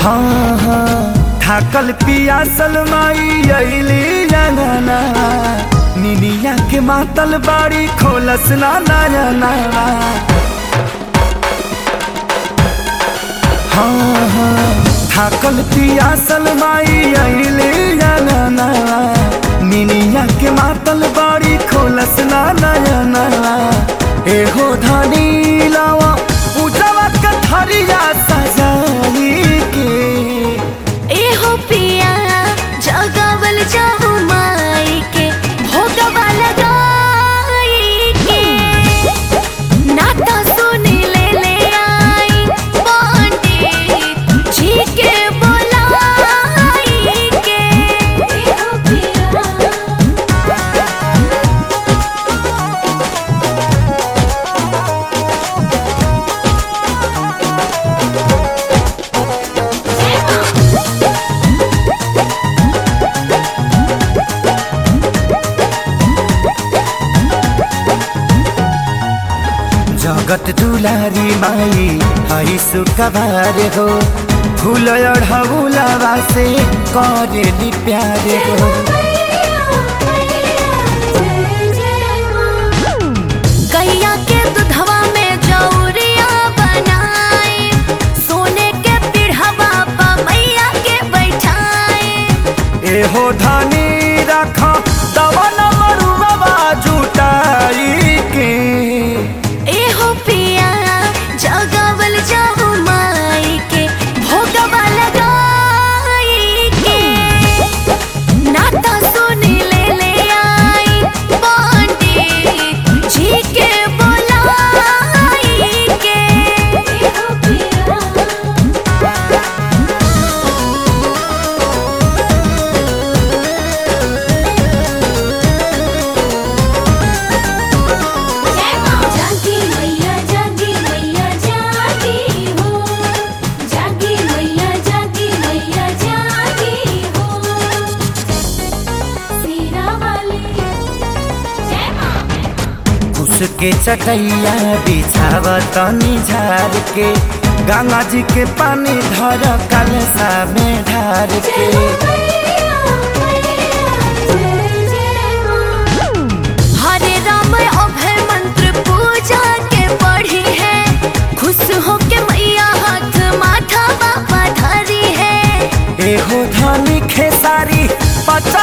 हाँ हाँ थाकल पियासल माई अइली अंगना निनिया के मातल बाड़ी खोलस ना नयना हाँ हाँ थाकल पियासल माई अइली अंगना निनिया के मातल बाड़ी खोलस ना नयना एहो धानी लावा पूजवा के थरिया सजाई के एहो पिया जगावल जाहु माई के भोगवा लगाई के नाता सुन ले ले आई पंडित जी के बोलाई के एहो पिया जगत दुलारी माई हई सुखबार हो फूल अढ़ौलावा से करेली प्यार हो गैया के दूधवा में जौरिया बनाए सोने के पीढ़वा पर मैया के बैठाए एहो धानी रख दवन मरुआ जुटाई के एहो पिया जगावल जाहु माई के भोगवा लगाई के नाता सुन ले ले आई पंडित जी के बोलाई के एहो पिया जागी मैया जागी मैया जागी हो जागी मैया जागी मैया जागी हो सीरा वाली जय मां उसके चटैया बिछाव तनी झार के गंगा जी के पानी धर कलसा में ढार के हरे राम अभय मंत्र पूजा के पढ़ी है खुश हो के मैया हाथ माथा बाबा धरी है एहो धानी खेसारी पचा